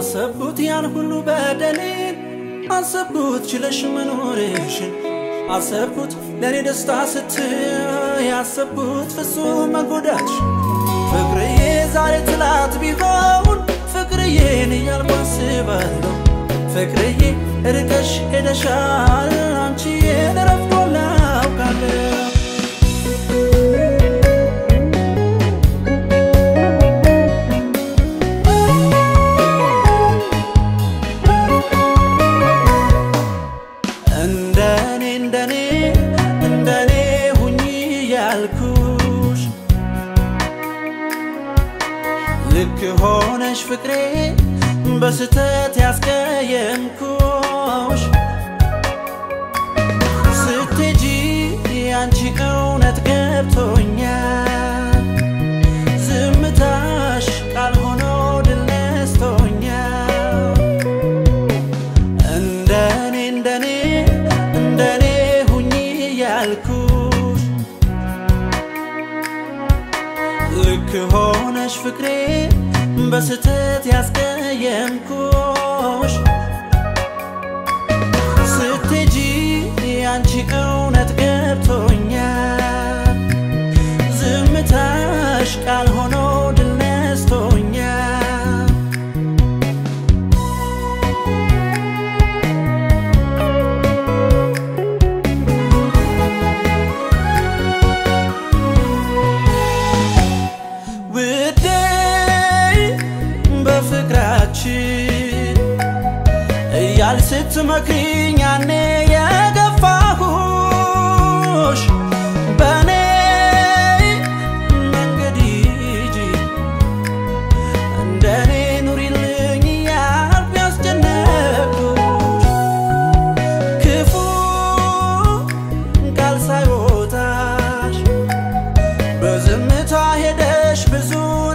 አሰብኩት ያን ሁሉ በደሌን አሰብኩት ችለሽ መኖርሽን አሰብኩት ለእኔ ደስታ ስትይ አሰብኩት ፍጹም መጎዳትሽ ፍቅርዬ ዛሬ ትላት ቢሆን ፍቅርዬን እያልኩ አስባለሁ ፍቅርዬ ርቀሽ ሄደሻል አንቺዬን ረፍዶላ አውቃለሁ እንደኔ እንደኔ እንደኔ ሁኚ ያልኩሽ ልክ ሆነሽ ፍቅሬ በስተት ያስቀየምኩሽ ስትሄጂ ያንቺ እውነት ገብቶኛል ዝምታሽ ቃል ሆኖ ድል ነስቶኛል እንደኔ እንደኔ እንደኔ ሁኚ ያልኩሽ ልክ ሆነሽ ፍቅሬ በስተት ያስቀየምኩሽ ስትሄጂ ያንቺ እውነት ገብቶኛል ዝምታሽ ቃል ሆኖ ድል ነስቶኛል ውዴ በፍቅራችን እያል ስትመክሪኝ ያኔ የገፋሁሽ በእኔ መንገድ ሂጂ እንደኔ ኑሪልኝ እያልኩ ያስጨነቅኩሽ ክፉ ቃል ሳይወጣሽ በዝምታ ሄደሽ ብዙ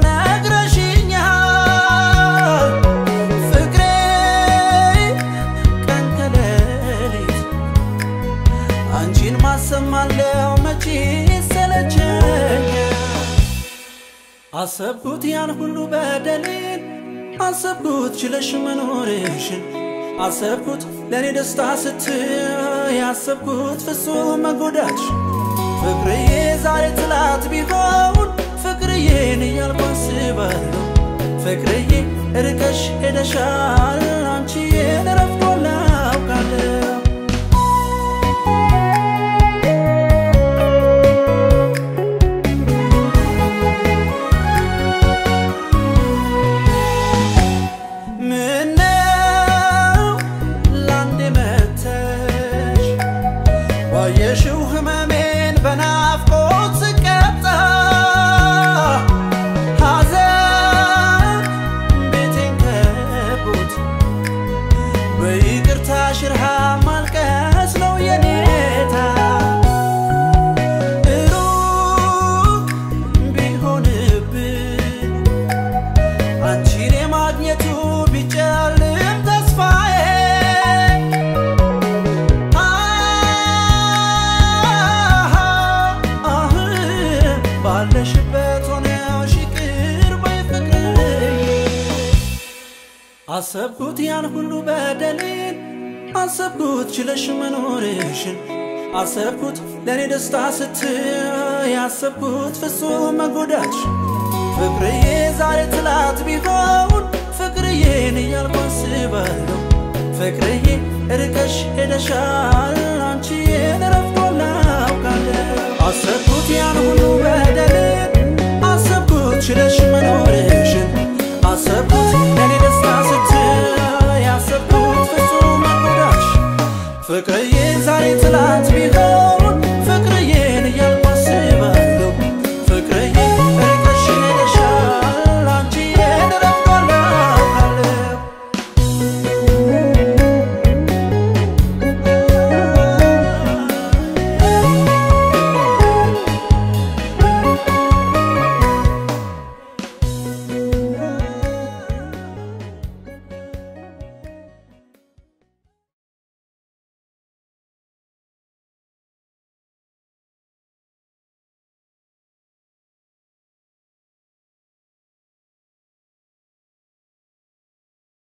ነግረሽኛል ፍቅሬ ቀን ከሌሊት አንቺን ማሰማለው መቼ ሰለቸኛል አሰብኩት ያን ሁሉ በደሌን አሰብኩት ችለሽ መኖርሽን አሰብኩት ለእኔ ደስታ ስትይ አሰብኩት ፍጹም መጎዳትሽ ፍቅርዬ ዛሬ ትላት ቢሆን ፍቅርዬን እያልኩ አስባለሁ ፍቅርዬ ርቀሽ ሄደሻል አንቺዬን ረፍዶላ አውቃለሁ ምነው ላንዴ መተሽ ባየሽው ህመሜን በናፍቆት ስቀጣ ሐዘን ቤቴን ከቦት በይቅርታ ሽርሃ ማልቀስ ነው የኔታ ሩቅ ቢሆንብን አንቺን የማግኘቱ ቢጨልም ተስፋዬ አህ ባለሽበት ሆነሽ ይቅር በይ ፍቅርዬ አሰብኩት ያን ሁሉ በደሌን አሰብኩት ችለሽ መኖርሽን አሰብኩት ለእኔ ደስታ ስትይ አሰብኩት ፍጹም መጎዳትሽ ፍቅርዬ ዛሬ ትላት ቢሆን ፍቅርዬን እያልኩ አስባለሁ ፍቅርዬ ርቀሽ ሄደሻል አንቺዬን ረፍዶላ አውቃለሁ አሰብ